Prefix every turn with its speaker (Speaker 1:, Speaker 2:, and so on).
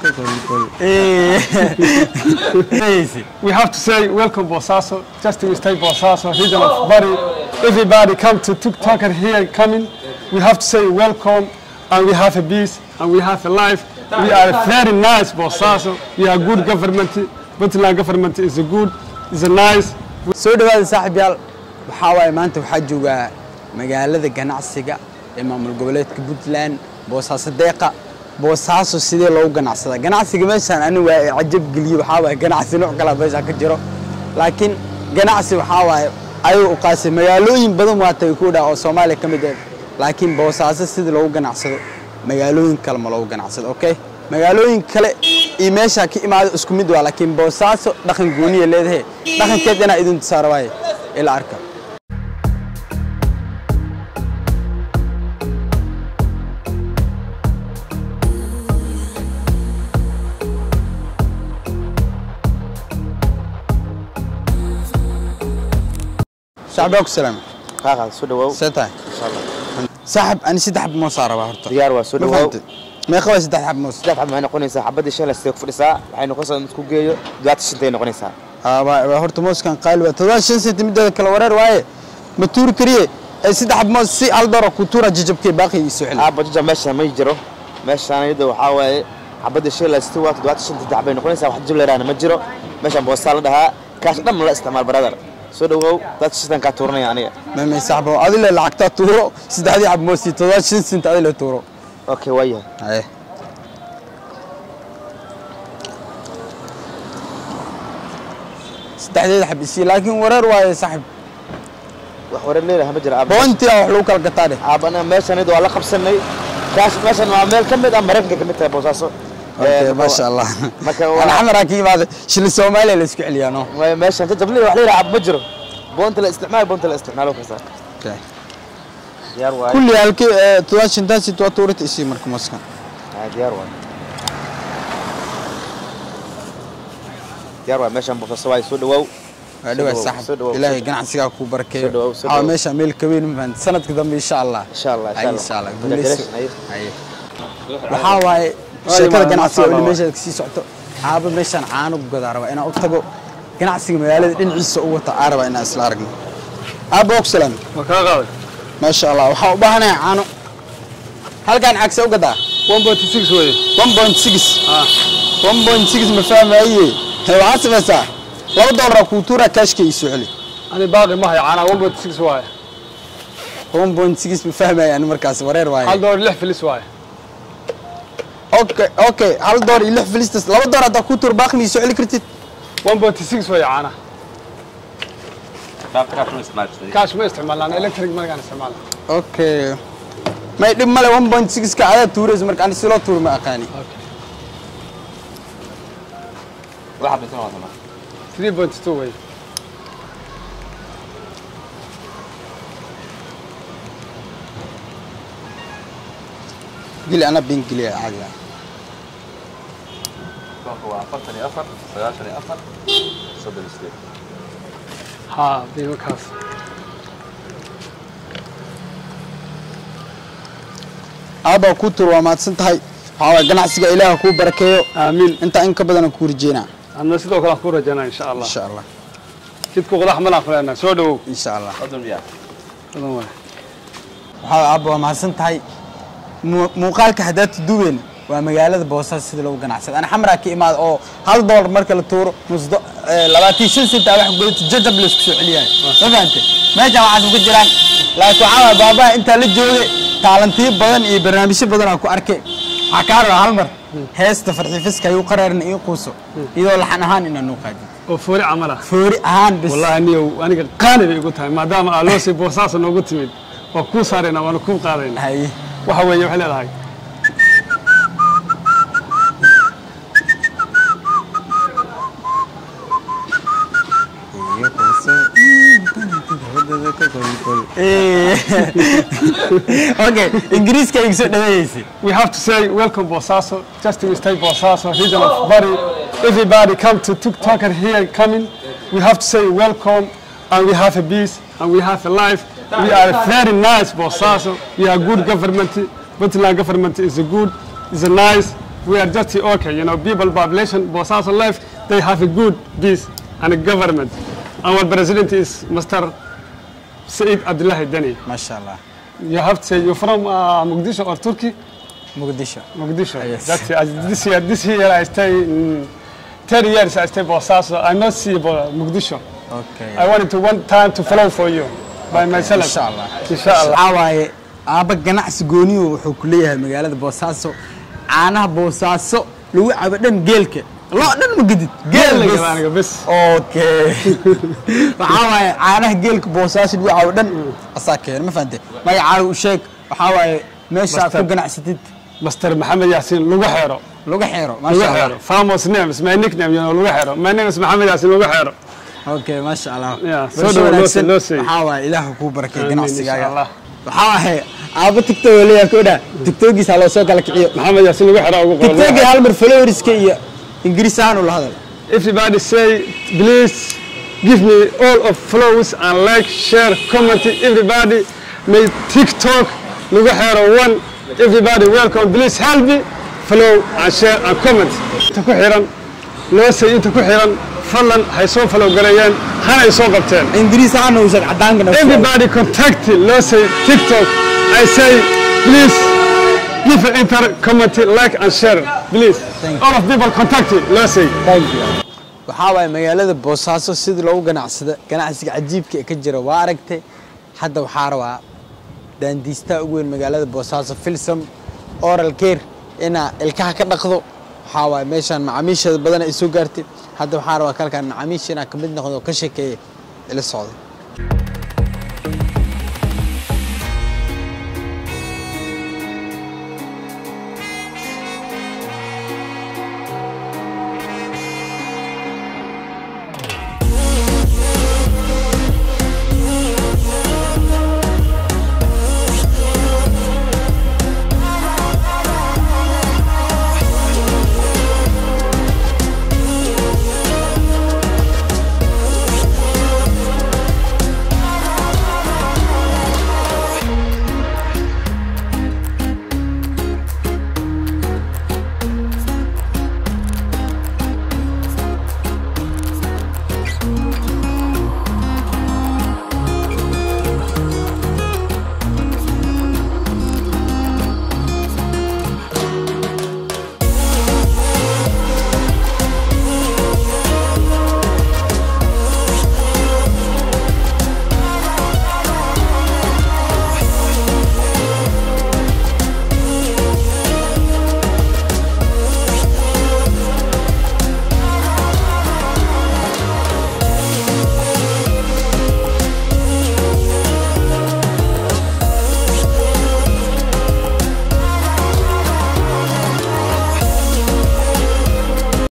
Speaker 1: We have to say welcome Bosaso, just to stay Bosaso, region of Bari. Everybody come to TikToker here coming. We have to say welcome and we have a peace and we have a life. We are very nice Bosaso. We are good government. Puntland government is a good, is a nice.
Speaker 2: soo dhawaada saaxiibyaal waxaa waaye maanta waxaa joogaa magaalada ganacsiga ee maamul goboleedka puntland boosaaso deeqa boosaaso sidee loogu ganacsadaa ganacsiga meeshaan ani waa i cajab geliye waxaa waaye ganacsi nooc kalaa meeshaan ka jiro laakiin ganacsi waxaa waaye ayuu u qaasay magaalooyin badan waa tagay ku dhaa oo soomaaliya ka mid ah laakiin boosaaso sidii loogu ganacsado magaalooyin kale ma loogu ganacsado okay magaalooyin kale iyo meeshaa ka imaado isku mid waa laakiin boosaaso dhaqan gooniya leedahay dhaqankeed inaa idin tusaara waaye ila arka shacbiga ku salaam
Speaker 3: qaaqaad soo dhawow
Speaker 2: see tahay saaxib ani saddex xab moos aa rabaa horta
Speaker 3: diyaar waa soo
Speaker 2: Ma
Speaker 3: dhawow
Speaker 2: fahamtay? meeqa waa saddex xab moos
Speaker 3: saddex xab maxay noqonaysaa xabadii shalay sidee ku fadhisaa waxay noqonaysaa in isku geeyo duwaata shintay noqonaysaa
Speaker 2: Aa, waa- waa horta mooskan qaali waa todoba shan senti mideeda kale wareer waaye ma tuuri kariye ee saddex xab moos si hal doora ku tuura jajabkee baaqi ii soo celi
Speaker 3: aabba jaja meeshaan ma jiro meeshaan iyada waxaa waaye xabadii shalay sidee waa toddobaatan shan saddex bay noqonaysaa wax jib leeraana ma jiro meeshaan boostaa la dhahaa kaash dhan ma la isticmaal baradar soo dhawow duwaata shantan kaa tuuranaya aniga
Speaker 2: mamay saaxibo adile lacagtaa tuuro saddexdii xab moos iyo todoba shan senti adile tuuro
Speaker 3: okay waayahay
Speaker 2: haye saddexdeeda xab isii laakiin wareer waaye saaxib
Speaker 3: wax wareer leedahay ma jiro aabba
Speaker 2: boontia wax lagu kala gataa dheh
Speaker 3: aabba aniga meeshaan iyada waa la qabsanay kaash meeshaan waa meel ka mid ah maraykanka ka mid tahay boosaaso
Speaker 2: Okay,
Speaker 3: Ee,
Speaker 2: maasha allah
Speaker 3: marka waa-
Speaker 2: ana xamaraa ka yimaada shili soomaaliya la isku celiyaa no
Speaker 3: Way- meeshaan jajab leedahay wax leedahay aabba ma jiro boonta la isticmaal boonta la isticmaalo kasta diyaar waaye
Speaker 2: kulli halkii todoba shantaasi toba tuurita isii marka mooskan
Speaker 3: Ah, diyaar waaye diyaar waaye meeshaan boosaaso waaye soo dhawow
Speaker 2: waa dhawaa
Speaker 3: Soo dhawow, soo
Speaker 2: saaxib
Speaker 3: dhawow,
Speaker 2: ilaahay
Speaker 3: soo-
Speaker 2: ganacsigaa kuu barakeeyo
Speaker 3: Soo dhawow, soo
Speaker 2: waxaa
Speaker 3: dhawow.
Speaker 2: meesha meel ka weyn mafahant sanadka dambe insha allah
Speaker 3: insha allah
Speaker 2: Ay,
Speaker 3: insha
Speaker 2: insha allah
Speaker 3: allah
Speaker 2: guuleyso
Speaker 3: Congratulations, aye.
Speaker 2: Haye. waxaa waaye
Speaker 1: Ay,
Speaker 2: sheekada
Speaker 1: ma-
Speaker 2: ganacsiga
Speaker 1: masha
Speaker 2: weli
Speaker 1: Allah.
Speaker 2: meesha kasii socoto aaba meeshaan caano ku gadaa rabaa inaan u tago ganacsiga magaalada dhinaciisa u wata aa rabaa inaan isla aragno aaba og salaam
Speaker 1: Ma kaa qaaday?
Speaker 2: maasha allah waxaa u baahanayaa caano halkaan cagse u gadaa
Speaker 1: 1.6 weeye.
Speaker 2: 1.6
Speaker 1: Ah.
Speaker 2: 1.6 ma fahmaye Hee, waxaad samaysaa laba doolar kuu tuura kaashka ii soo celi
Speaker 1: Ani baaqi ma hayo caanaha 1.6 waaye.
Speaker 2: 1.6 ma fahmaye ani markaas wareer
Speaker 1: Hal
Speaker 2: waaye
Speaker 1: door lix filis waaye.
Speaker 2: okay okay hal door iyo lix filistas laba door haddaa kuu tuura baaqi ma ii soo celi kartid
Speaker 1: 1.6 weeye caanaha. Cash ma isticmaalnaan electric markaan isticmaalna.
Speaker 2: okay may dhib male 1.6 ka adaa tuuraysa marka ani siloo tuuri ma aqaani
Speaker 1: 3.2 weeye.
Speaker 2: geli ana bin geliya caadi ah
Speaker 1: Ha, digo kaas.
Speaker 2: aabaa kuu tuur waa mahadsan tahay waxaa waay ganacsiga ilaaha kuu barakeeyo
Speaker 1: Aamin.
Speaker 2: intaa in ka badan aan kuu rajeynaa
Speaker 1: Anna sidoo kale aan ku rajaynaa insha Allah.
Speaker 2: insha allah
Speaker 1: Jidku qodax ma laafanaa. Soo dhawow.
Speaker 2: insha allah
Speaker 1: Badan waaye.
Speaker 2: waxaa aabba waa mahadsan tahay Mu- muuqaalka haddaad duubeen waa magaalada boosaaso sida lagu ganacsado ana xamraa ka imaada oo hal doolar marka la tuuro musdo labaatan shan sent aa wax gudata jajab la isku soo celiyahay ma fahante meeshaan waxaas ku jiraan laakiin waxaa waay baabaha intaa la joogay taalantiyo badan iyo barnaamijyo badan aan ku arkay waxaa kaa rabaa hal mar heesta farxifiska ayuu qaraarin ii quuso iyadoo laxan ahaan inaan noo qaadin
Speaker 1: Oo foori camal ah.
Speaker 2: foori ahaan bis
Speaker 1: والله اني aniga qaali bay igu tahay maadaama aa loo sii boosaasa noogu timid waa kuu saarayna waana kuu qaadayna
Speaker 2: haye
Speaker 1: waxa weeye waxay leedahay
Speaker 2: okay ingiriiska igu soo dhaweeyeysay
Speaker 1: we have to say welcome Bosaso just to stay Bosaso region of Bari everybody come to TikToker here coming we have to say welcome and we have a peace and we have a life we are very nice Bosaso we are good government Puntland government is a good is a nice we are just okay. You know, people population, Bosaso life, they have a good peace and a government. Our president is Mr. Said Abdullah Deni.
Speaker 2: maasha allah
Speaker 1: You have to say you're from uh, Mogadishu or Turkey?
Speaker 2: muqdisho
Speaker 1: Mogadishu.
Speaker 2: Yes.
Speaker 1: That's it. As this year, this year I stay in 10 years I stay Bosaso. I not see Bo- Mogadishu.
Speaker 2: okay
Speaker 1: I wanted to one time to follow for you by myself.
Speaker 2: insha allah
Speaker 1: Insha Allah.
Speaker 2: waxaa waaye aabba ganacsi gooniyu wuxuu ku leeyahay magaalada boosaaso caanaha boosaaso lagu cabo dhan geelka loo dhan ma gedid
Speaker 1: Geel la
Speaker 2: bes.
Speaker 1: gado aniga bes.
Speaker 2: okay waxaa waaye caanaha geelka boosaaso lagu cabo dhan asaa keena ma fahante magacaaga u sheeg waxaa waaye meesha aad ku
Speaker 1: Mustard.
Speaker 2: ganacsatid
Speaker 1: Mr. Mohammed Yassin Lugaxero.
Speaker 2: lagu xeero maasha allah
Speaker 1: Lugaxero. Famous name is my nickname, you know, Lugaxero. My name is Mohammed Yassin Lugaxero.
Speaker 2: okay maasha allah
Speaker 1: Yeah, soo
Speaker 2: Bulsho
Speaker 1: dhawo, loo
Speaker 2: wanaagsan.
Speaker 1: sii- loo sii.
Speaker 2: waxaa waaye ilaah kuu barakay
Speaker 1: Amiin,
Speaker 2: ganacsigaaga
Speaker 1: insha Allah.
Speaker 2: waxaa waaye aabba tigtog oo leeyahay kodha tigtogiisa loo soo kala kiciyo
Speaker 1: Mohammed Yassin Lugaxero ugu qoran.
Speaker 2: tigtogi hal mar followeriska iyo ingiriis ahaan ula hadal
Speaker 1: Everybody say, please give me all of follows and like, share, comment. Everybody may TikTok Lugaxero one. Everybody welcome. Please help me follow and share and comment. Inta ku xiran loo say inta ku xiran fadlan hay soo follow gareeyeen hana ay soo qabteen.
Speaker 2: ingiriis ahaan uu sheeg cadaankana
Speaker 1: Everybody contact let's say TikTok. I say please give an enter, comment, like and share. Please.
Speaker 2: Thank you.
Speaker 1: All of people contact it. Let's say.
Speaker 2: waxaa waaye magaalada boosaaso sidii loogu ganacsada ganacsiga cajiibka ee ka jira waa aragtay hadda waxaa rabaa daandiistaa ugu weyn magaalada boosaaso filsam oral care inaa ilkaha ka dhaqdo waxaa waaye meeshaan macaamiisheeda badan ay soo gaartay hadda waxaa rabaa kalkaan macaamiisha inaa ka mid noqdo oo ka sheekeeya ila socday